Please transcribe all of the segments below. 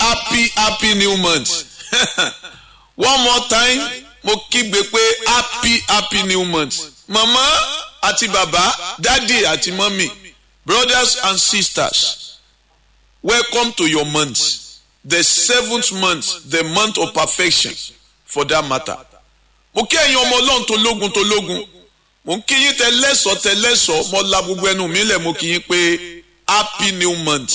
happy happy new month one more time mo kígbe pé happy happy new month mama àti baba daddy àti mummy brothers and sisters welcome to your month the seventh month the month of perfection for that matter mo kí ẹ̀yin ọmọ ọlọ́run tó lógun tó lógun mo ń kí yín tẹ lẹ́sọ̀ọ́ tẹ lẹ́sọ̀ọ́ mo la gbogbo ẹnu mi lẹ̀ mo kí yín pé happy new month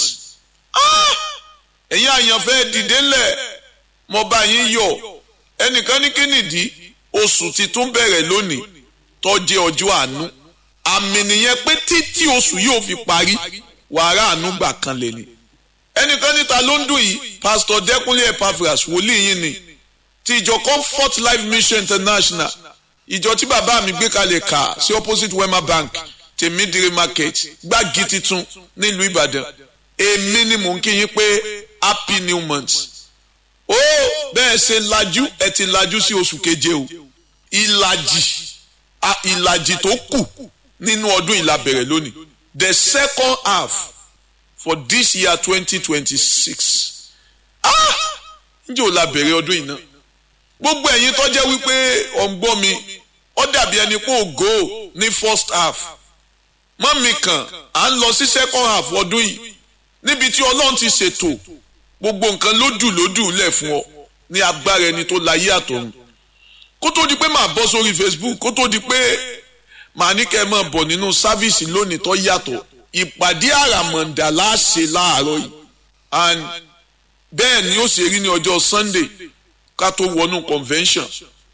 ẹ̀yin àyànfẹ́ dìde ńlẹ̀ mo bá yín yọ̀ ẹnìkan ní kínìdí oṣù titun bẹ̀rẹ̀ lónìí tó jẹ́ ọjọ́ àánú àmì nìyẹn pé títí oṣù yóò fi parí wàrà àánú gbà kan lè ní ẹnìkan níta ló ń dùn yìí pásítọ̀ dẹ́kunlé epaphras wòlíì yín ni ti ìjọ comfort life mission international ìjọ tí bàbá mi gbé kalẹ̀ kà sí opposite wema bank tèmídìrí market gbági titun nílùú ìbàdàn èmi ni mò ń kí yín pé happy new month ó bẹ́ẹ̀ ṣe lajú ẹ ti lajú sí oṣù keje o ìlàjì ìlàjì tó kù nínú ọdún ìlà bẹ̀rẹ̀ lónìí the second half for this year twenty twenty six ah ǹjẹ́ ò la bẹ̀rẹ̀ ọdún yìí náà gbogbo ẹ̀yin tó jẹ́ wípé ọ̀ǹgbọ́n mi ó dàbí ẹni pé ògo ní first half mọ́mì kan à ń lọ sí second half ọdún yìí níbi tí ọlọ́run ti ṣètò gbogbo nǹkan lódù lódù lẹ̀ fún ọ ní agbára ẹni tó láyé àtọ̀run kó tó di pé màá bọ́ sórí Facebook kó tó di pé màá ní kẹ́ ẹ máa bọ̀ nínú sáfíìsì lónìí tó yàtọ̀ ìpàdé àràmọ̀ǹdà láṣẹ láàárọ̀ yìí and bẹ́ẹ̀ ni ó ṣe rí ní ọjọ́ Sunday ká tó wọnú convention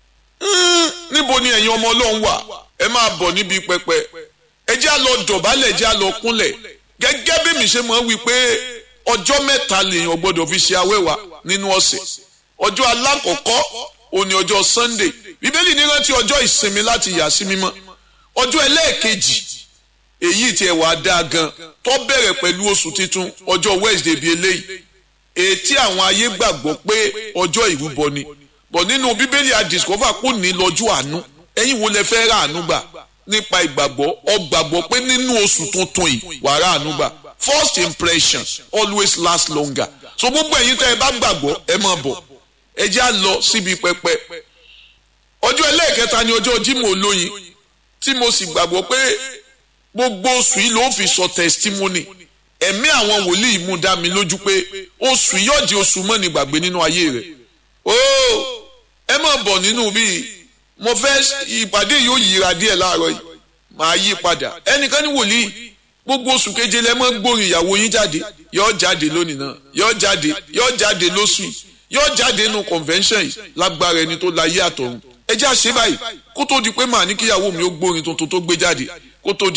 níbo ni ẹ̀yin ọmọ ọlọ́run wà ẹ máa bọ̀ níbi pẹpẹ ẹ jẹ́ á lọ dọ̀bálẹ̀ ẹ jẹ́ á lọ kúnlẹ̀ gẹ́gẹ́ bí mi ṣe mọ̀ wí pé ọjọ́ mẹ́ta lèèyàn gbọ́dọ̀ fi ṣe awẹ́wà nínú ọ̀sẹ̀ ọjọ́ alákọ̀ọ́kọ́ òní ọjọ́ Sunday bíbélì ní rántí ọjọ́ ìsinmi láti yà sí mímọ́ ọjọ́ ẹlẹ́ẹ̀kejì èyí tí ẹ̀ wá dáa gan tó bẹ̀rẹ̀ pẹ̀lú oṣù titun ọjọ́ Wednesday bíi eléyìí ètí àwọn ayé gbàgbọ́ pé ọjọ́ ìrúbọ ni bọ̀ nínú bíbélì àdìsọ́fà kò ní lọ́jọ́ àánú ẹ̀yin wo lẹ fẹ́ rà àánú gbà nípa ìgbàgbọ́ ọ gbàgbọ́ pé nínú oṣù tuntun yìí wàá rà àánú gbà first impression always last longer so gbogbo ẹ̀yin tẹ́ ẹ bá gbàgbọ́ ẹ máa bọ̀ ẹ já lọ síbi pẹpẹ ọjọ́ ẹlẹ́ẹ̀kẹta ni ọjọ́ Jímọ̀ olóyin tí mo sì gbàgbọ́ pé gbogbo oṣù yìí ló fi sọ testimony ẹ̀mí àwọn wòlíì mú dá mi lójú pé oṣù yóò di oṣù mọ́ni gbàgbé nínú ayé rẹ̀ ó ẹ máa bọ̀ nínú bíi mo fẹ́ ìpàdé yóò yíra díẹ̀ láàárọ̀ yìí màá yí padà ẹnìkan ní wòlíì gbogbo oṣù keje lẹ mọ́ gbórin ìyàwó yín jáde yóò jáde lónìí náà yóò jáde yóò jáde lóṣù yìí yóò jáde nínú convention yìí lágbára ẹni tó láyé àtọ̀run ẹ jẹ́ àṣẹ báyìí kó tó di pé màá ní kíyàwó mi ó gbórin tuntun tó gbé jáde kó tó di.